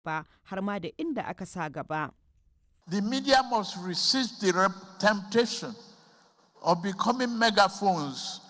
ba har ma da inda aka sa gaba. The media must resist the temptation of becoming megaphones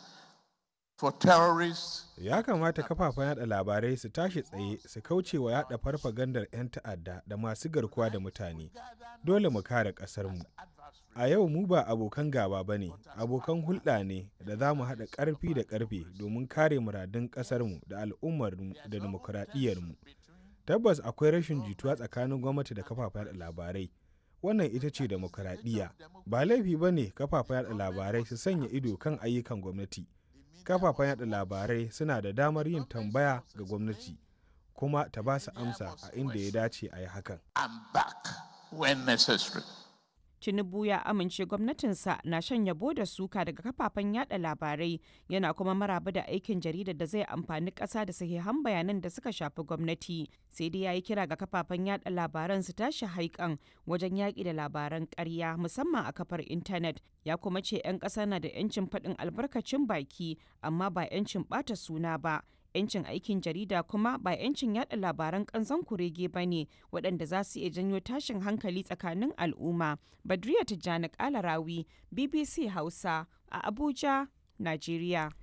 for terrorists. Ya kamata kafafen yada labarai su tashi tsaye su kauce wa yada farfagandar 'yan ta'adda da masu garkuwa da mutane. Dole mu kare ƙasarmu. A yau mu ba abokan gaba ba ne, abokan hulɗa ne da za mu haɗa ƙarfi da ƙarfe domin kare muradun ƙasarmu da al'ummarmu da dimokuraɗiyyarmu. Tabbas akwai rashin jituwa tsakanin gwamnati da kafafen yada labarai. Wannan ita ce demokuraɗiyya. Ba laifi ba ne kafafen yada labarai su sanya ido kan ayyukan gwamnati. Kafafen yada labarai suna da damar yin tambaya ga gwamnati, kuma ta ba su amsa a inda ya dace a yi hakan. And back when necessary. Tinubu ya amince gwamnatinsa na shan yabo da suka daga kafafen yada labarai yana kuma maraba da aikin jaridar da zai amfani ƙasa da sahihan bayanan da suka shafi gwamnati sai dai ya yi kira ga kafafen yada labaran su tashi haikan wajen yaƙi da labaran ƙarya musamman a kafar intanet ya kuma ce 'yan ƙasa na da 'yancin faɗin albarkacin baki amma ba 'yancin ɓata suna ba 'yancin aikin jarida kuma ba 'yancin yada labaran kanzon kurege ba ne waɗanda za su iya janyo tashin hankali tsakanin al'umma. Badriya Tijjani Kalarawi, BBC Hausa a Abuja, Najeriya.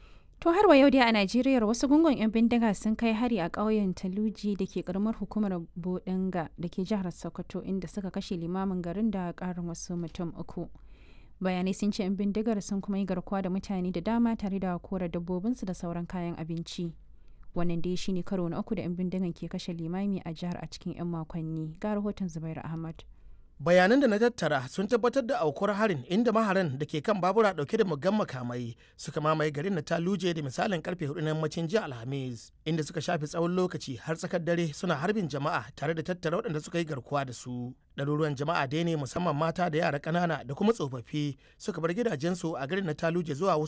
To har wa yau dai a Najeriya wasu gungun 'yan bindiga sun kai hari a ƙauyen Taluji da ke karamar hukumar Bodinga da ke jihar Sokoto inda suka kashe limamin garin da ƙarin wasu mutum uku. bayanai sun ce 'yan bindigar sun kuma yi garkuwa da mutane da dama tare da kora dabbobinsu da sauran kayan abinci wannan dai shine karo na uku da 'yan bindigan ke kashe limami a jihar a cikin 'yan makonni ga rahoton zubair ahmad bayanan da na tattara sun tabbatar da aukuwar harin inda maharan da ke kan babura dauke da muggan makamai suka mamaye garin na taluje da misalin karfe hudu na yammacin jiya alhamis inda suka shafe tsawon lokaci har tsakar dare suna harbin jama'a tare da tattara waɗanda suka yi garkuwa da su ɗaruruwan jama'a dai ne musamman mata da yara ƙanana da kuma tsofaffi suka bar gidajensu a garin na taluje zuwa wasu